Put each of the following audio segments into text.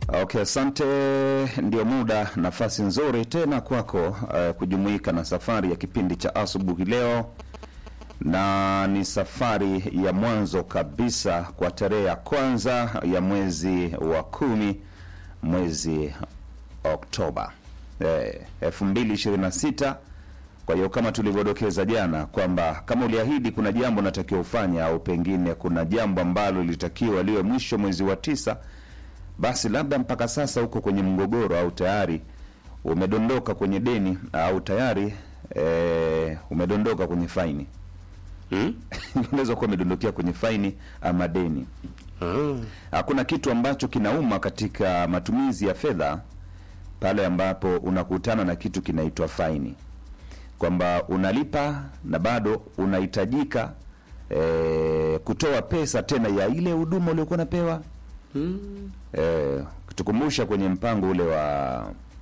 Okay, asante. Ndio muda, nafasi nzuri tena kwako uh, kujumuika na safari ya kipindi cha asubuhi leo, na ni safari ya mwanzo kabisa kwa tarehe ya kwanza ya mwezi wa kumi, mwezi Oktoba elfu mbili ishirini na sita. Kwa hiyo kama tulivyodokeza jana kwamba kama uliahidi kuna jambo natakiwa ufanya au pengine kuna jambo ambalo lilitakiwa liwe mwisho mwezi wa tisa basi labda mpaka sasa uko kwenye mgogoro au tayari umedondoka kwenye deni au tayari e, umedondoka kwenye faini Hmm? unaweza kuwa umedondokea kwenye faini ama deni. Ah. Hakuna kitu ambacho kinauma katika matumizi ya fedha pale ambapo unakutana na kitu kinaitwa faini, kwamba unalipa na bado unahitajika e, kutoa pesa tena ya ile huduma uliokuwa unapewa Hmm. eh, kutukumbusha kwenye mpango ule wa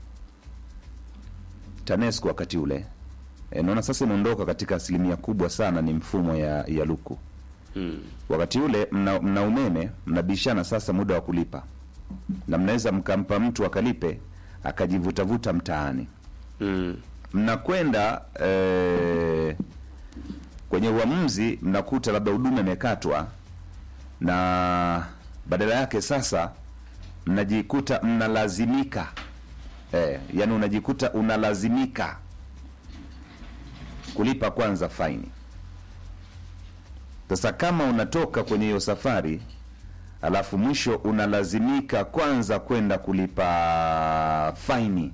TANESCO wakati ule eh, naona sasa imeondoka katika asilimia kubwa sana, ni mfumo ya, ya luku. Hmm. Wakati ule mna, mna umeme mnabishana sasa muda wa kulipa, na mnaweza mkampa mtu akalipe akajivutavuta mtaani, Hmm. mnakwenda eh, kwenye uamuzi, mnakuta labda huduma imekatwa na badala yake sasa mnajikuta mnalazimika eh, yani unajikuta unalazimika kulipa kwanza faini. Sasa kama unatoka kwenye hiyo safari alafu mwisho unalazimika kwanza kwenda kulipa faini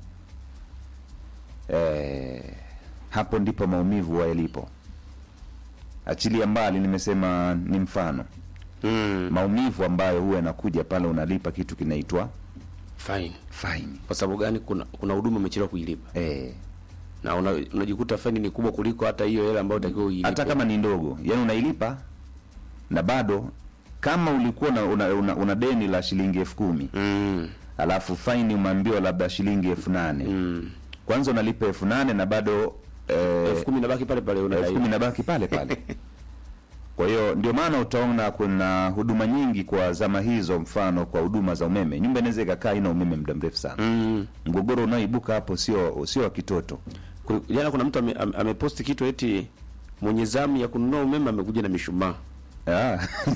eh, hapo ndipo maumivu wa yalipo. Achilia mbali, nimesema ni mfano Hmm. maumivu ambayo huwa yanakuja pale unalipa kitu kinaitwa Fine. faini Kwa sababu gani? Kuna kuna huduma umechelewa kuilipa eh, na una, unajikuta faini ni kubwa kuliko hata hiyo hela ambayo utakiwa uilipe. hata kama ni ndogo, yani unailipa na bado kama ulikuwa una, una, una, una deni la shilingi elfu kumi Hmm. alafu faini umeambiwa labda shilingi elfu nane Hmm. kwanza unalipa elfu nane na bado eh, elfu kumi nabaki pale pale elfu unadai. kumi nabaki pale pale. Kwa hiyo ndio maana utaona kuna huduma nyingi kwa zama hizo, mfano kwa huduma za umeme, nyumba inaweza ikakaa ina umeme muda mrefu sana. Hmm. Mgogoro unaoibuka hapo sio sio wa kitoto. Ku- Jana kuna mtu ame- ame- ameposti kitu eti mwenye zamu ya kununua umeme amekuja na mishumaa. Ah.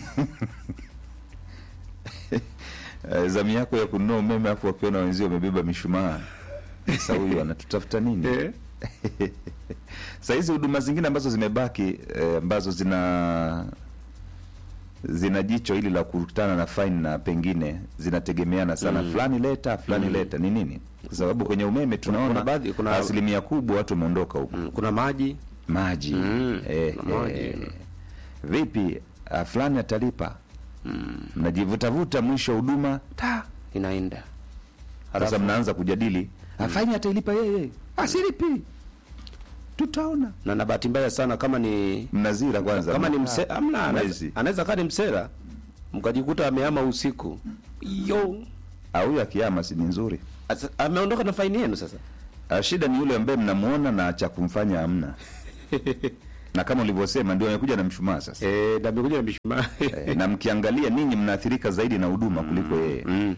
Eh, zamu yako ya kununua umeme afu wakiona wenzio wamebeba mishumaa, sasa huyu anatutafuta nini? Eh? Sasa hizi huduma zingine ambazo zimebaki eh, ambazo zina zina jicho hili la kukutana na fine na pengine zinategemeana sana fulani leta fulani leta ni nini, kwa sababu kwenye umeme tunaona kuna baadhi- kuna- asilimia kubwa watu wameondoka huko Hmm. Kuna maji maji Mm, eh, na maji. eh, vipi ah, fulani atalipa mnajivutavuta mwisho huduma ta inaenda. sasa Halafu- mnaanza kujadili afaini atailipa yeye asilipi tutaona na na bahati mbaya sana kama ni mnazira kwanza kama ni mna- mse, amna anaweza- mwezi. anaweza kaa ni msela mkajikuta amehama usiku yo Ah, huyu akiama si ni nzuri Asa- ameondoka na faini yenu sasa Ah, shida ni yule ambaye mnamuona na cha kumfanya hamna na kama ulivyosema ndio amekuja na mshumaa sasa eh na amekuja na mishumaa Eh, na mkiangalia ninyi mnaathirika zaidi na huduma kuliko yeye Mm.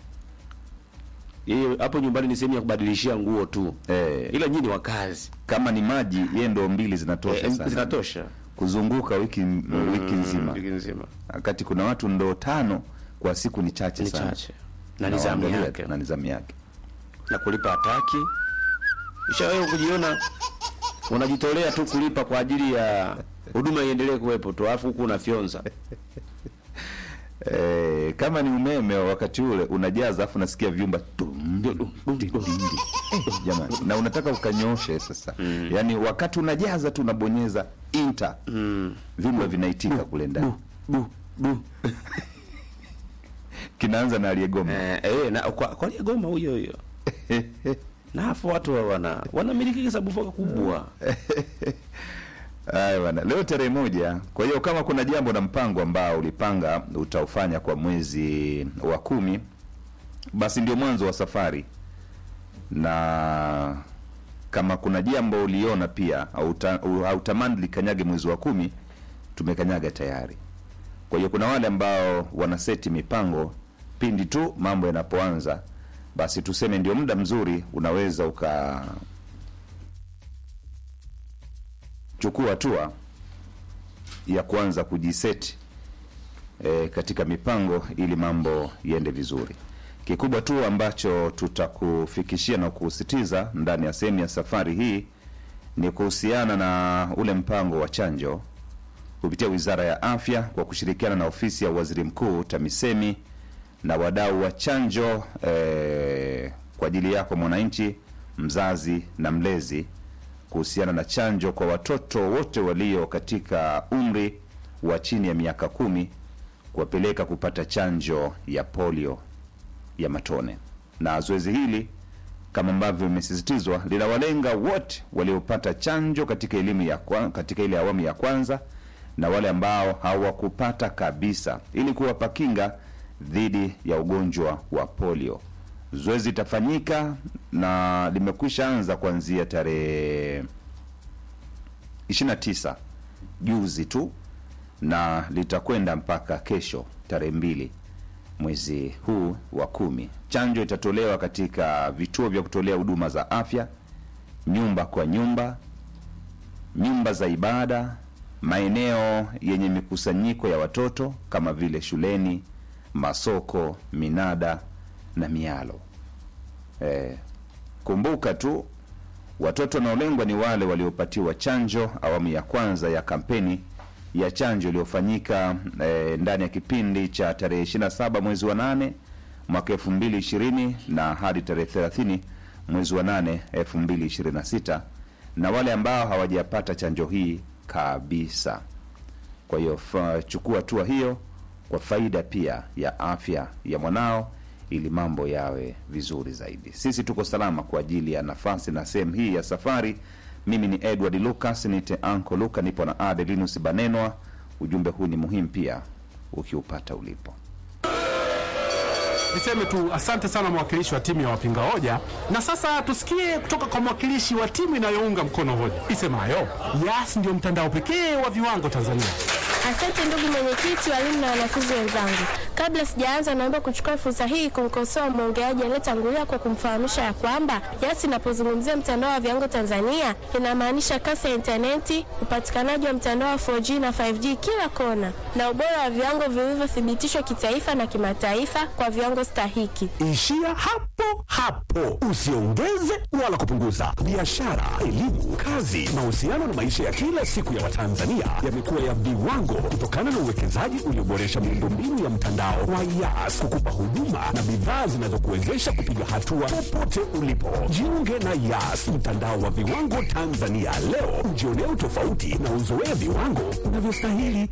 Yeye hapo nyumbani ni sehemu ya kubadilishia nguo tu, eh, ila nyinyi ni wakazi kama ni maji yeye ndo mbili zinatosha eh, sana. zinatosha kuzunguka wiki wiki nzima wiki nzima wakati kuna watu ndo tano kwa siku ni chache ni sana chache na nizamu Nawaangalia yake na nizamu yake na kulipa hataki. Kisha wewe kujiona unajitolea tu kulipa kwa ajili ya huduma iendelee kuwepo tu, alafu huku unafyonza eh, kama ni umeme wakati ule unajaza afu nasikia vyumba tum, dindi. Eh, jamani na unataka ukanyoshe sasa yaani wakati unajaza tu unabonyeza enter vyumba vinaitika kule ndani bu bu kinaanza na aliyegoma eh, eh, na kwa kwa ile goma huyo huyo na afu watu wa- wana wanamiliki kisabufoka kubwa Haya bwana, leo tarehe moja. Kwa hiyo kama kuna jambo na mpango ambao ulipanga utaufanya kwa mwezi wa kumi, basi ndio mwanzo wa safari, na kama kuna jambo uliona pia hauta- u- hautamani likanyage mwezi wa kumi, tumekanyaga tayari. Kwa hiyo kuna wale ambao wanaseti mipango pindi tu mambo yanapoanza, basi tuseme ndio muda mzuri, unaweza ukachukua hatua ya kuanza kujiseti e, katika mipango ili mambo yaende vizuri. Kikubwa tu ambacho tutakufikishia na kusisitiza ndani ya sehemu ya safari hii ni kuhusiana na ule mpango wa chanjo kupitia Wizara ya Afya kwa kushirikiana na ofisi ya Waziri Mkuu TAMISEMI na wadau wa chanjo eh, kwa ajili yako mwananchi, mzazi na mlezi, kuhusiana na chanjo kwa watoto wote walio katika umri wa chini ya miaka kumi, kuwapeleka kupata chanjo ya polio ya matone. Na zoezi hili kama ambavyo imesisitizwa linawalenga wote waliopata chanjo katika elimu ya kwa, katika ile awamu ya kwanza na wale ambao hawakupata kabisa ili kuwapa kinga dhidi ya ugonjwa wa polio. Zoezi litafanyika na limekwisha anza kuanzia tarehe 29 juzi tu na litakwenda mpaka kesho tarehe mbili mwezi huu wa kumi. Chanjo itatolewa katika vituo vya kutolea huduma za afya, nyumba kwa nyumba, nyumba za ibada, maeneo yenye mikusanyiko ya watoto kama vile shuleni, masoko, minada na mialo. Eh, kumbuka tu watoto wanaolengwa ni wale waliopatiwa chanjo awamu ya kwanza ya kampeni ya chanjo iliyofanyika eh, ndani ya kipindi cha tarehe 27 mwezi wa 8 mwaka 2020 na hadi tarehe 30 mwezi wa 8 2026, na wale ambao hawajapata chanjo hii kabisa. Kwa hiyo fa- chukua hatua hiyo kwa faida pia ya afya ya mwanao ili mambo yawe vizuri zaidi. Sisi tuko salama kwa ajili ya nafasi na sehemu hii ya safari. Mimi ni Edward Lucas, nite Anko Luka, nipo na Adelinus Banenwa. Ujumbe huu ni muhimu pia ukiupata ulipo. Niseme tu asante sana mwakilishi wa timu ya wapinga hoja, na sasa tusikie kutoka kwa mwakilishi wa timu inayounga mkono hoja isemayo Yas ndio mtandao pekee wa viwango Tanzania. Asante ndugu mwenyekiti, walimu na wanafunzi wenzangu. Kabla sijaanza, naomba kuchukua fursa hii kumkosoa mwongeaji aliyetangulia kwa kumfahamisha ya kwamba Yas inapozungumzia mtandao wa viwango Tanzania inamaanisha kasi ya intaneti, upatikanaji wa mtandao wa 4G na 5G kila kona, na ubora wa viwango vilivyothibitishwa kitaifa na kimataifa kwa viwango stahiki. Ishia hapo hapo, usiongeze wala kupunguza. Biashara, elimu, kazi, mahusiano na maisha ya kila siku ya Watanzania yamekuwa ya viwango kutokana na uwekezaji ulioboresha miundombinu ya mtandao wa Yas kukupa huduma na bidhaa zinazokuwezesha kupiga hatua popote ulipo. Jiunge na Yas, mtandao wa viwango Tanzania leo, ujionee utofauti na uzoee viwango unavyostahili.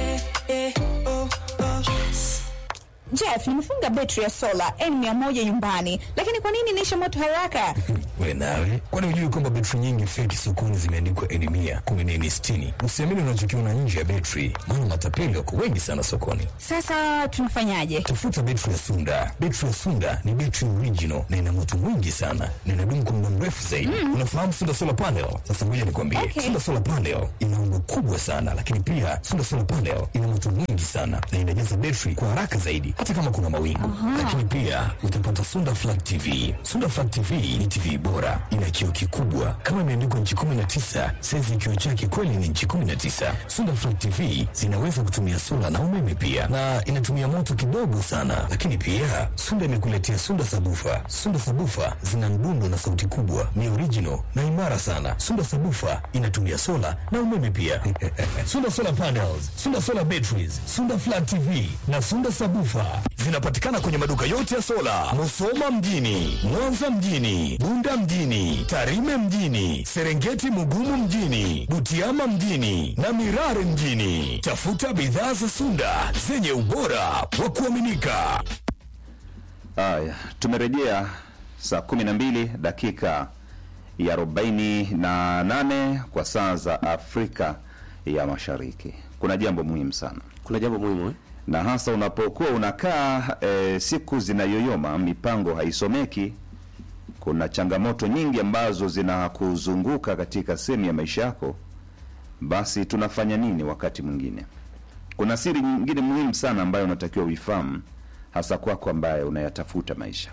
Jeff, nimefunga betri ya sola N100 nyumbani, lakini kwa nini inaisha moto haraka? We nawe, kwani hujui kwamba betri nyingi feki sokoni zimeandikwa N mia kumi na N sitini? Usiamini unachokiona nje ya betri, maana matapeli wako wengi sana sokoni. Sasa tunafanyaje? Tafuta betri ya Sunda. Betri ya Sunda ni betri original na ina moto mwingi sana na inadumu kwa muda mrefu zaidi. Unafahamu Sunda solar panel? Sasa ngoja nikwambie, Okay. Sunda solar panel ina umbo kubwa sana, lakini pia Sunda solar panel ina moto mwingi sana na inajaza betri kwa haraka zaidi, hata kama kuna mawingu. Lakini pia utapata Sunda flat TV. Sunda flat TV ni TV bora, ina kioo kikubwa kama imeandikwa nchi 19, saizi ya kioo chake kweli ni nchi 19. Sunda flat TV zinaweza kutumia sola na umeme pia, na inatumia moto kidogo sana. Lakini pia Sunda imekuletea Sunda sabufa. Sunda sabufa zina mdundo na sauti kubwa, ni original na imara sana. Sunda sabufa inatumia sola na umeme pia. Sunda solar panels, Sunda solar batteries, Sunda flat TV na Sunda sabufa zinapatikana kwenye maduka yote ya sola, Musoma mjini, Mwanza mjini, Bunda mjini, Tarime mjini, Serengeti Mugumu mjini, Butiama mjini na Mirare mjini. Tafuta bidhaa za Sunda zenye ubora wa kuaminika. Haya, tumerejea saa 12 dakika ya 48 kwa saa za Afrika ya Mashariki. Kuna jambo muhimu sana Kuna jambo muhimu eh? na hasa unapokuwa unakaa e, siku zinayoyoma, mipango haisomeki. Kuna changamoto nyingi ambazo zinakuzunguka katika sehemu ya maisha yako. Basi tunafanya nini wakati mwingine? Kuna siri nyingine muhimu sana ambayo unatakiwa uifahamu, hasa kwako ambaye unayatafuta maisha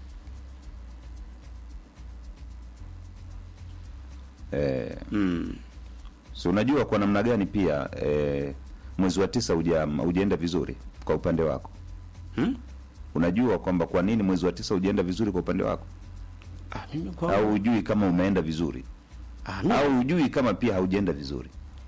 eh, so unajua kwa namna gani pia eh, mwezi wa tisa uja ujaenda vizuri kwa upande wako Hmm? unajua kwamba kwa nini mwezi wa tisa ujaenda vizuri kwa upande wako Ah, mimi kwa au hujui kama umeenda vizuri ah, mimi, au hujui kama pia haujaenda vizuri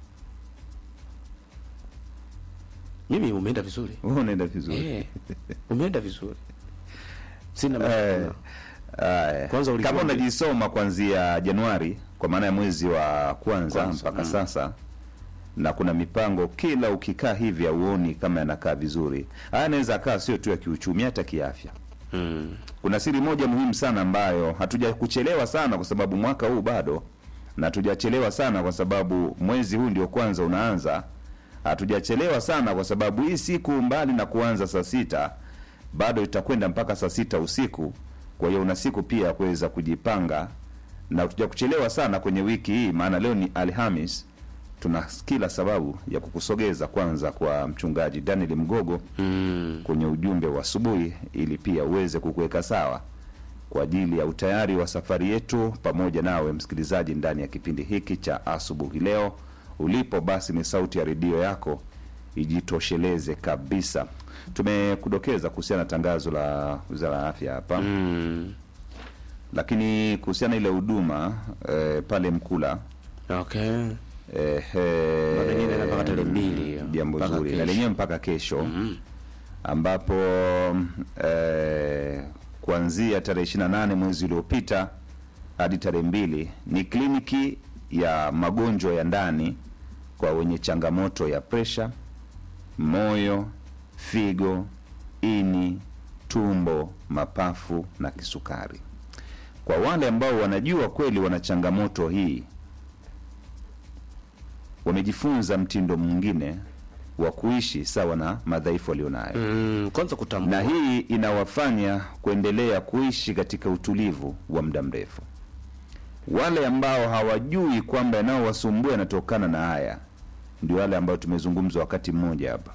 mimi umeenda vizuri. wewe unaenda vizuri Eh. Umeenda vizuri. Sina Eh, mashaka. Aya. Kwanza ulikuwa kama mbi- unajisoma kuanzia Januari kwa maana ya mwezi wa kwanza, Kwanza, mpaka mm. sasa na kuna mipango kila ukikaa hivi auoni kama yanakaa vizuri. Haya anaweza akaa sio tu ya kiuchumi, hata kiafya. Mm. Kuna siri moja muhimu sana ambayo hatuja kuchelewa sana kwa sababu mwaka huu bado, na hatujachelewa sana kwa sababu mwezi huu ndio kwanza unaanza. Hatujachelewa sana kwa sababu hii siku mbali na kuanza saa sita bado itakwenda mpaka saa sita usiku. Kwa hiyo una siku pia ya kuweza kujipanga, na hatuja kuchelewa sana kwenye wiki hii, maana leo ni Alhamis. Tuna kila sababu ya kukusogeza kwanza kwa mchungaji Daniel Mgogo Mm. kwenye ujumbe wa asubuhi ili pia uweze kukuweka sawa kwa ajili ya utayari wa safari yetu pamoja nawe msikilizaji ndani ya kipindi hiki cha asubuhi leo ulipo basi ni sauti ya redio yako ijitosheleze kabisa tumekudokeza kuhusiana na tangazo la wizara ya afya hapa Mm. lakini kuhusiana na ile huduma eh, pale mkula Okay. eh, Na lenyewe inaenda mpaka tarehe mbili hiyo. jambo Mpaka zuri na kesho. lenyewe mpaka kesho ambapo eh, kuanzia tarehe 28 mwezi uliopita hadi tarehe mbili ni kliniki ya magonjwa ya ndani kwa wenye changamoto ya presha, moyo, figo, ini, tumbo, mapafu na kisukari. Kwa wale ambao wanajua kweli wana changamoto hii, wamejifunza mtindo mwingine wa kuishi sawa na madhaifu walionayo Mm. Kwanza kutambua. na hii inawafanya kuendelea kuishi katika utulivu wa muda mrefu. Wale ambao hawajui kwamba yanayowasumbua yanatokana na haya, ndio wale ambao tumezungumza wakati mmoja hapa,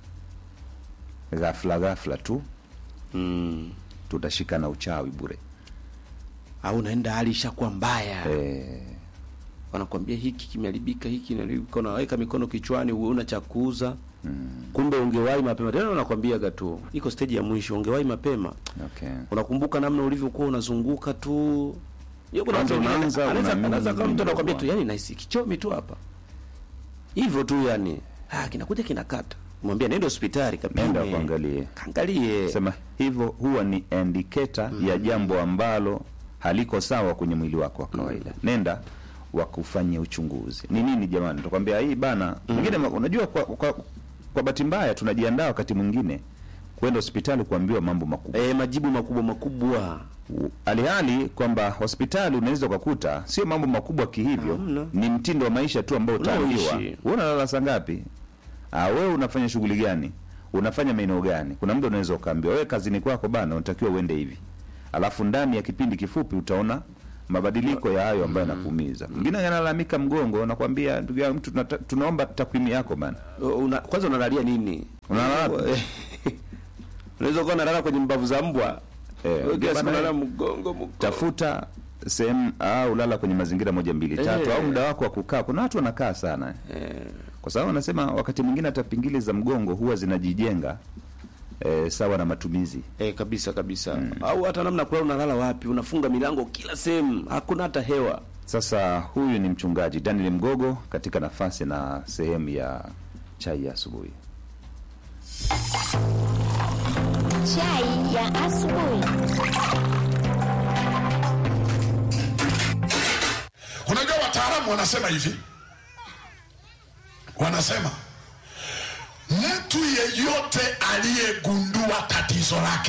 ghafla ghafla tu Mm. tutashika na uchawi bure. Au unaenda hali ishakuwa mbaya. Eh, wanakwambia hiki kimeharibika, hiki kimeharibika, unaweka mikono kichwani, una cha kuuza kumbe ungewahi mapema. Tena wanakwambia tu iko stage ya mwisho, ungewahi mapema. okay. Unakumbuka namna ulivyokuwa unazunguka tu Hiyo kuna Kwanza watu wengine unaanza, anaweza unaamini anaweza kama mtu nini anakwambia tu ndio yani nahisi kichomi tu hapa hivyo tu yani, ah, kinakuja kinakata, mwambia nenda hospitali kapime, Nenda kuangalie. kaangalie Sema hivyo huwa ni indicator ya jambo ambalo haliko sawa kwenye mwili wako wa kawaida. Nenda wakufanyia uchunguzi. Ni nini jamani? Tukwambia hii bana. Mwingine unajua kwa, kwa, kwa bahati mbaya tunajiandaa wakati mwingine kwenda hospitali kuambiwa mambo makubwa. eh, majibu makubwa makubwa Alihali kwamba hospitali unaweza ukakuta sio mambo makubwa kihivyo, Hamna. ni mtindo wa maisha tu ambao utaambiwa. Unaoishi. Wewe unalala saa ngapi? Ah, wewe unafanya shughuli gani? Unafanya maeneo gani? Kuna muda unaweza ukaambiwa wewe kazini kwako bana, unatakiwa uende hivi, alafu ndani ya kipindi kifupi utaona mabadiliko ya hayo ambayo yanakuumiza. Mwingine analalamika mgongo, nakwambia ndugu yangu, mtu tunata- tunaomba takwimu yako bana. una, kwanza unalalia nini? Unalala wapi? Unaweza kuwa unalala kwenye mbavu za mbwa Eh, Wewe kila siku bana, unalala mgongo mgongo. tafuta sehemu au lala kwenye mazingira moja mbili tatu, Eh. au muda wako wa kukaa. Kuna watu wanakaa sana Eh, kwa sababu wanasema wakati mwingine hata pingili za mgongo huwa zinajijenga eh, sawa na matumizi. eh, kabisa kabisa. Au hata namna kulala, unalala wapi? Unafunga milango kila sehemu, hakuna hata hewa. Sasa huyu ni mchungaji Daniel Mgogo katika nafasi na sehemu ya chai ya asubuhi. Chai ya asubuhi. Unajua wataalamu wanasema hivi, wanasema mtu yeyote aliyegundua tatizo lake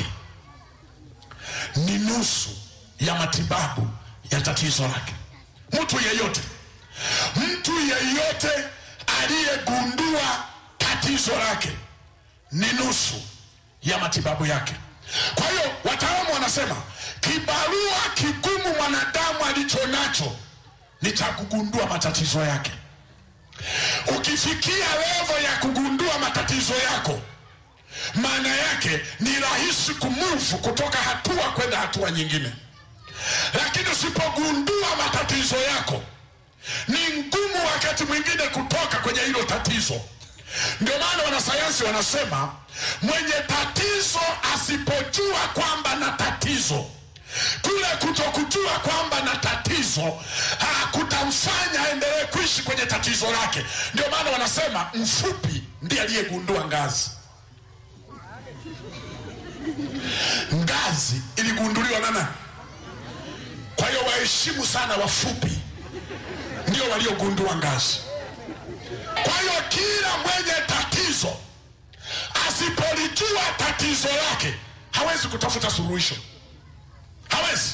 ni nusu ya matibabu ya tatizo lake. Mtu yeyote, mtu yeyote aliyegundua tatizo lake ni nusu ya matibabu yake. Kwa hiyo wataalamu wanasema kibarua kigumu mwanadamu alicho nacho ni cha kugundua matatizo yake. Ukifikia levo ya kugundua matatizo yako, maana yake ni rahisi kumuvu kutoka hatua kwenda hatua nyingine lakini usipogundua matatizo yako ni ngumu wakati mwingine kutoka kwenye hilo tatizo ndio maana wanasayansi wanasema mwenye tatizo asipojua kwamba na tatizo kule kutokujua kwamba na tatizo ah, kutamfanya aendelee kuishi kwenye tatizo lake ndio maana wanasema mfupi ndiye aliyegundua ngazi ngazi iligunduliwa na nani kwa hiyo waheshimu sana wafupi ndio waliogundua ngazi kwa hiyo kila mwenye tatizo asipolijua tatizo lake hawezi kutafuta suluhisho hawezi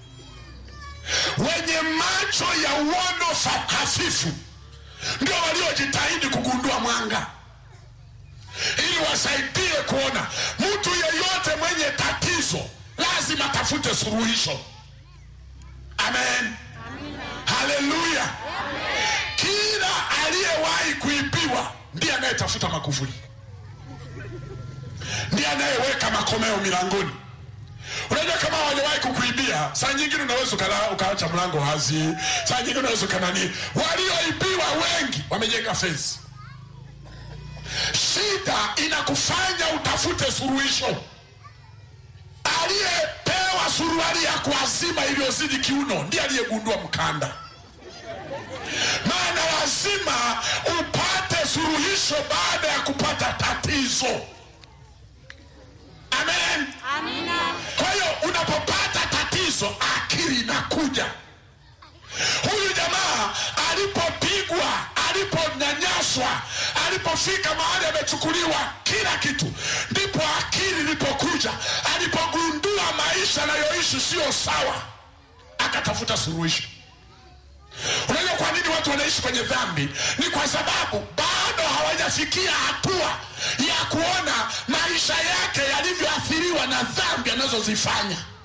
wenye macho ya uono fa- hafifu ndio waliojitahidi kugundua mwanga ili wasaidie kuona mtu yeyote mwenye tatizo lazima tafute suluhisho amen haleluya kila aliyewahi kuibiwa ndiye anayetafuta makufuli ndiye anayeweka makomeo milangoni unajua kama waliwahi kukuibia saa nyingine unaweza ukala- ukaacha mlango wazi saa nyingine unaweza ukanani walioibiwa wengi wamejenga fensi shida inakufanya utafute suluhisho aliyepewa suruali ya kuazima iliyozidi kiuno ndiye aliyegundua mkanda maana lazima upate suluhisho baada ya kupata tatizo amen kwa hiyo unapopata tatizo akili inakuja huyu jamaa alipopigwa aliponyanyaswa alipofika mahali amechukuliwa kila kitu ndipo akili ilipokuja alipogundua maisha anayoishi sio sawa akatafuta suluhisho unajua kwa nini watu wanaishi kwenye dhambi ni kwa sababu bado hawajafikia hatua ya kuona maisha yake yalivyoathiriwa na dhambi anazozifanya